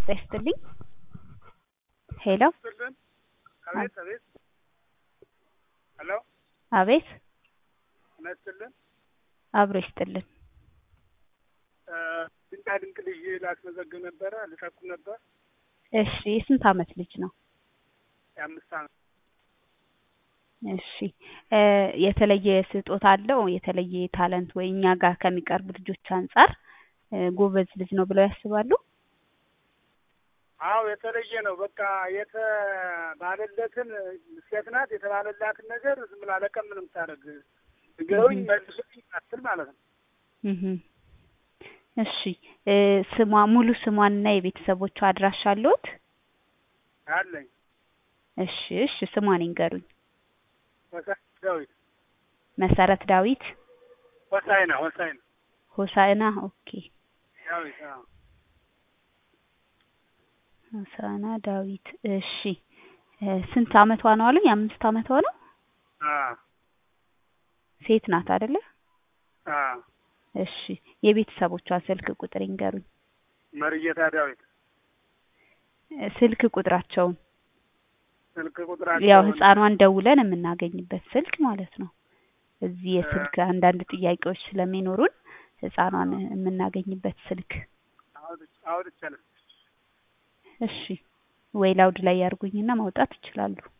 ይስጥልኝ። ሄሎ ይስጥልን። አቤት አቤት። ሄሎ አቤት ጤና ይስጥልን። አብሮ ይስጥልን። ድንቃ ድንቅ ልጅ ላስመዘግብ ነበረ ልጠቁም ነበር። እሺ የስንት አመት ልጅ ነው? የአምስት አመት እሺ እ የተለየ ስጦታ አለው? የተለየ ታለንት ወይ እኛ ጋር ከሚቀርቡ ልጆች አንጻር እ ጎበዝ ልጅ ነው ብለው ያስባሉ? አዎ የተለየ ነው። በቃ የተባለለትን ሴት ናት የተባለላትን ነገር ዝም ብላ ለቀም ነው የምታደርግ። ንገሩኝ መልሱኝ አትል ማለት ነው። እህ እሺ እ ስሟ ሙሉ ስሟንና የቤተሰቦቿ አድራሻ አለዎት? አለኝ እሺ እሺ ስሟን ይንገሩኝ። ወሳኝ ዳዊት መሰረት ዳዊት ወሳይና ወሳይና ሆሳዕና ኦኬ ዳዊት አዎ ሆሳዕና ዳዊት እሺ እ ስንት አመቷ ነው አሉኝ? አምስት አመቷ ነው? አዎ ሴት ናት አይደለ? አዎ እሺ የቤተሰቦቿን ስልክ ቁጥር ይንገሩኝ። መርጌታ ዳዊት እ ስልክ ቁጥራቸውን ስልክ ያው ቁጥራቸው ህፃኗን ደውለን የምናገኝበት ስልክ ማለት ነው። እዚህ የስልክ አንዳንድ ጥያቄዎች ስለሚኖሩን ህፃኗን የምናገኝበት ስልክ አውጥቻለሁ። እሺ ወይ ላውድ ላይ ያርጉኝና ማውጣት ይችላሉ።